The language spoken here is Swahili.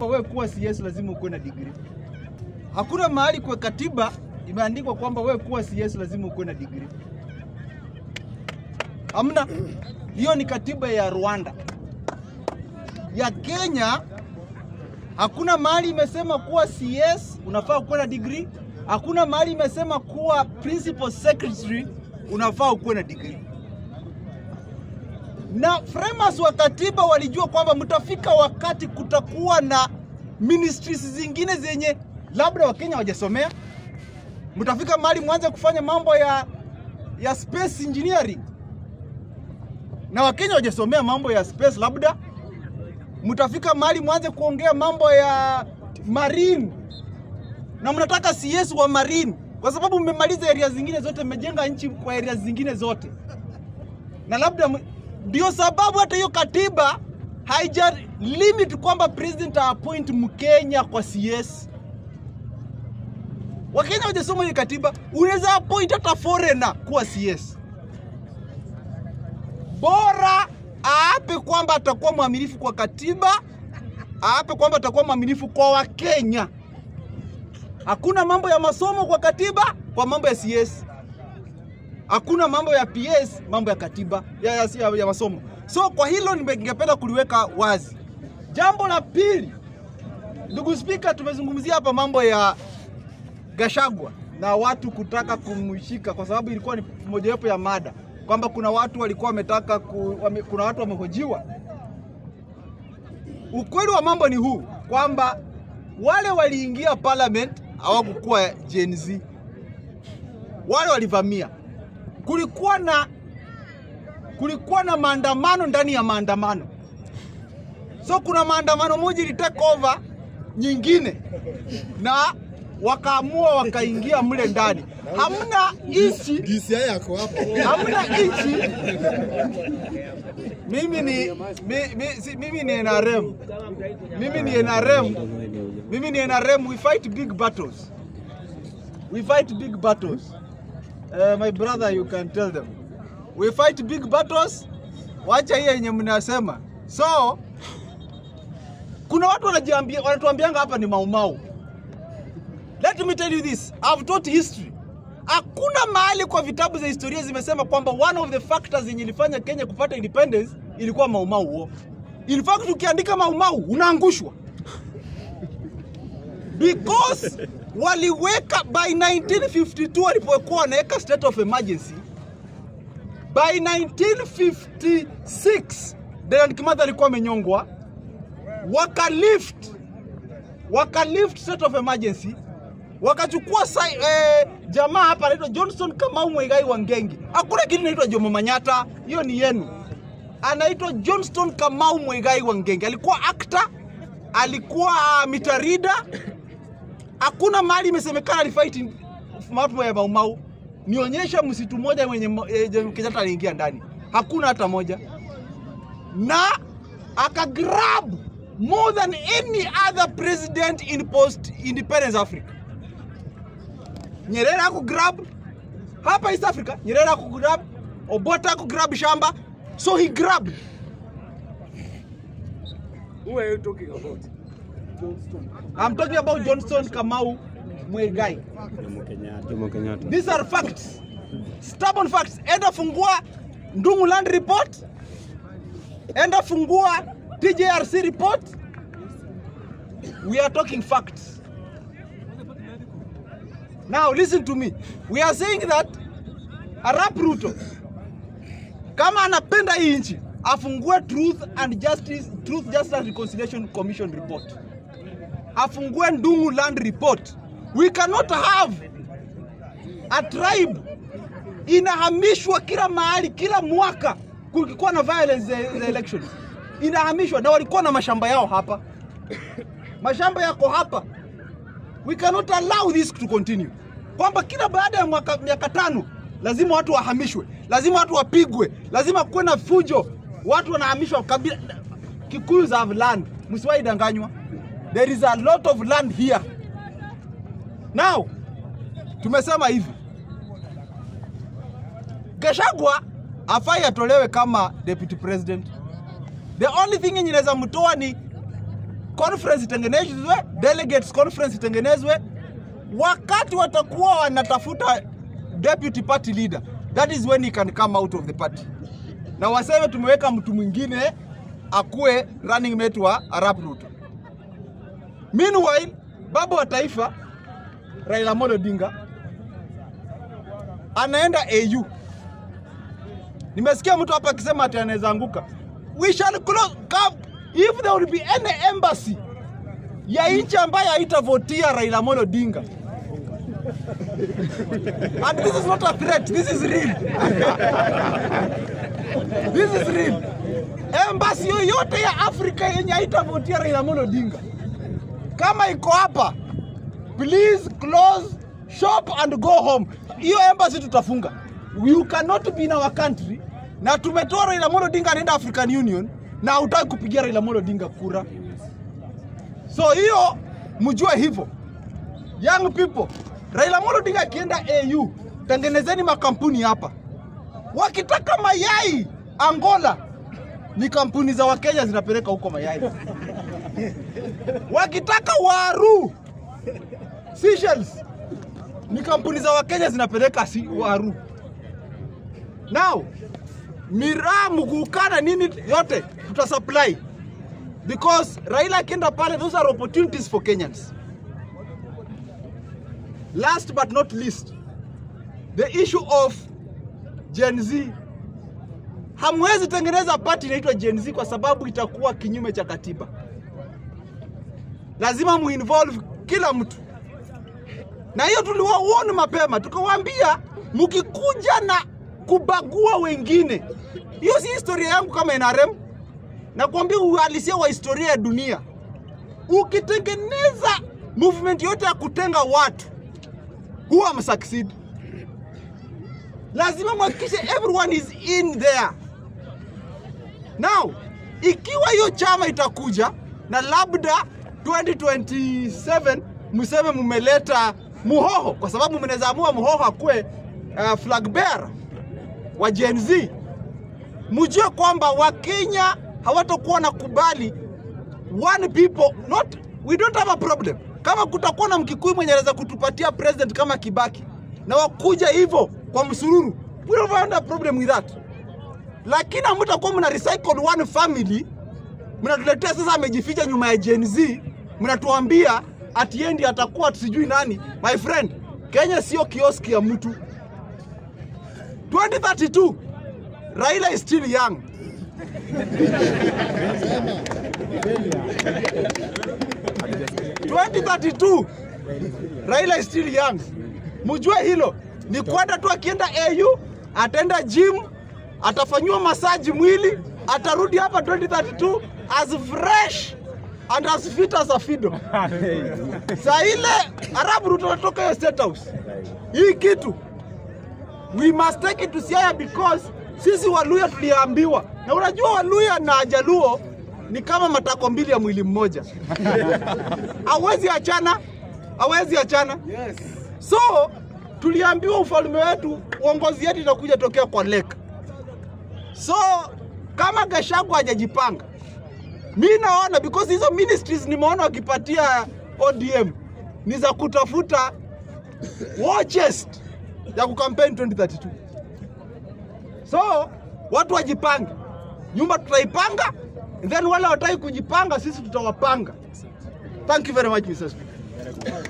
kwamba wewe kuwa CS lazima ukuwe na degree. Hakuna mahali kwa katiba imeandikwa kwamba wewe kuwa CS lazima ukuwe na degree. Hamna. Hiyo ni katiba ya Rwanda. Ya Kenya hakuna mahali imesema kuwa CS unafaa kuwa na degree. Hakuna mahali imesema kuwa principal secretary unafaa ukuwe na degree. Na framers wa katiba walijua kwamba mtafika wakati kutakuwa na ministries zingine zenye labda Wakenya hawajasomea. Mtafika mahali mwanze kufanya mambo ya ya space engineering na Wakenya hawajasomea mambo ya space, labda mtafika mahali mwanze kuongea mambo ya marine na mnataka CS wa marine kwa sababu mmemaliza area zingine zote, mmejenga nchi kwa area zingine zote, na labda m- ndio sababu hata hiyo katiba haija limit kwamba president appoint Mkenya kwa CS. Wakenya hawajasoma hiyo katiba, unaweza appoint hata foreigner kuwa CS bora aape kwamba atakuwa mwaminifu kwa katiba, aape kwamba atakuwa mwaminifu kwa Wakenya. Hakuna mambo ya masomo kwa katiba, kwa mambo ya CS. Hakuna mambo ya PS, mambo ya katiba ya, ya, ya, ya masomo. So kwa hilo nime- ningependa kuliweka wazi. Jambo la pili, ndugu Spika, tumezungumzia hapa mambo ya Gashagwa na watu kutaka kumshika kwa sababu ilikuwa ni mojawapo ya mada kwamba kuna watu walikuwa wametaka ku, wame, kuna watu wamehojiwa. Ukweli wa mambo ni huu kwamba wale waliingia parliament hawakukuwa Gen Z, wale walivamia. Kulikuwa na kulikuwa na maandamano ndani ya maandamano, so kuna maandamano moja ili take over nyingine na wakaamua wakaingia mle ndani. Hamna nchi DCI yako hapo. hamna nchi. Mimi ni mi, mi, si, mimi ni NRM, mimi ni NRM, mimi ni NRM. We fight big battles, we fight big battles. Uh, my brother, you can tell them we fight big battles. Wacha hiyo yenye mnasema. So kuna watu wanajiambia, wanatuambianga hapa ni maumau. Let me tell you this, I've taught history. Hakuna mahali kwa vitabu za historia zimesema kwamba one of the factors yenye ilifanya Kenya kupata independence ilikuwa maumau huo. In fact ukiandika maumau unaangushwa because waliweka by 1952 walipokuwa wanaweka state of emergency by 1956 Dedan Kimathi alikuwa amenyongwa, wakalift wakalift state of emergency wakachukua sai, eh, jamaa hapa anaitwa Johnson Kamau Muigai wa Ngengi. Hakuna kitu inaitwa Jomo Manyata, hiyo ni yenu. Anaitwa Johnston Kamau Muigai wa Ngengi, alikuwa actor, alikuwa mitarida. Hakuna mahali imesemekana alifight mambo ya Maumau. Nionyesha msitu moja mwenye mo- eh, Kenyatta aliingia ndani, hakuna hata moja na akagrab more than any other president in post independence Africa. Nyerere akugrab hapa East Africa, Nyerere akugrab, Obote akugrab shamba, so he grabbed. Who are you talking about? I'm talking about Johnson Kamau Muigai. Jomo Kenyatta. These are facts, stubborn facts. Enda fungua Ndungu Land Report, enda fungua TJRC report. We are talking facts. Now listen to me. We are saying that Arap Ruto kama anapenda hii nchi afungue Truth and Justice, Truth Justice and Reconciliation Commission report, afungue Ndungu Land Report. We cannot have a tribe inahamishwa kila mahali kila mwaka kulikuwa na violence za za elections inahamishwa na walikuwa na mashamba yao hapa mashamba yako hapa we cannot allow this to continue kwamba kila baada ya mwaka miaka tano lazima watu wahamishwe lazima watu wapigwe lazima kuwe na fujo watu wanahamishwa kabila Kikuyus have land msiwahi danganywa there is a lot of land here now tumesema hivi Gachagua afai atolewe kama deputy president. The only thing yenye inaweza mtoa ni conference itengenezwe, delegates conference itengenezwe. Wakati watakuwa wanatafuta deputy party leader, that is when he can come out of the party, na waseme tumeweka mtu mwingine akuwe running mate wa Arap Ruto. Meanwhile, baba wa taifa Raila Amolo Odinga anaenda AU. Nimesikia mtu hapa akisema ati anaweza anguka. We shall close come if there will be any embassy ya nchi ambayo haitavotia Raila Amolo Odinga. And this is not a threat, this is real. this is real. Embassy yoyote ya Afrika yenye haitavotia Raila Amolo Odinga kama iko hapa, please close shop and go home. Hiyo embassy tutafunga. You cannot be in our country na tumetoa Raila Amolo Odinga anaenda African Union na hutaki kupigia Raila Amolo Odinga kura. So hiyo mjue hivyo. Young people, Raila Amolo Odinga akienda AU, tengenezeni makampuni hapa. Wakitaka mayai Angola, ni kampuni za Wakenya zinapeleka huko mayai. Wakitaka waru Seychelles, ni kampuni za Wakenya zinapeleka si waru. Now miraa, mgukana, nini yote tuta supply because Raila akienda pale, those are opportunities for Kenyans. Last but not least, the issue of Gen Z. Hamwezi tengeneza party inaitwa Gen Z kwa sababu itakuwa kinyume cha katiba. Lazima muinvolve kila mtu, na hiyo tuliwaona mapema, tukawaambia mkikuja na kubagua wengine, hiyo si historia yangu kama NRM, na kuambia uhalisia wa historia ya dunia. Ukitengeneza movement yote ya kutenga watu huwa msucceed. Lazima mhakikishe everyone is in there. Now, ikiwa hiyo chama itakuja na labda 2027 mseme mmeleta Muhoho, kwa sababu mnaweza amua Muhoho akuwe uh, flag bearer wa Gen Z, mjue kwamba Wakenya hawatakuwa na kubali one people not we don't have a problem. Kama kutakuwa na Mkikuyu mwenye anaweza kutupatia president kama Kibaki na wakuja hivyo kwa msururu, we don't have a problem with that, lakini hamtakuwa mna recycle one family, mnatuletea sasa amejificha nyuma ya Gen Z, mnatuambia atiendi atakuwa sijui nani. My friend, Kenya sio kioski ya mtu. 2032 Raila is still young. Twenty thirty two Raila is still young. Mjue hilo ni kwenda tu, akienda AU ataenda gym, atafanyiwa masaji mwili, atarudi hapa 2032 as fresh and as fit as a fido. Saa ile Arab Ruto anatoka hiyo state house, hii kitu we must take it to Siaya because sisi Waluya tuliambiwa, na unajua Waluya na Jaluo ni kama matako mbili ya mwili mmoja, hawezi achana, hawezi achana. Yes. So tuliambiwa ufalme wetu, uongozi yetu itakuja tokea kwa leka. So kama Gachagua hajajipanga, mi naona because hizo ministries nimeona wakipatia ODM ni za kutafuta war chest ya kukampeni 2032. So watu wajipange, nyumba tutaipanga, and then wale wataki kujipanga, sisi tutawapanga. Thank you very much Mr. Speaker.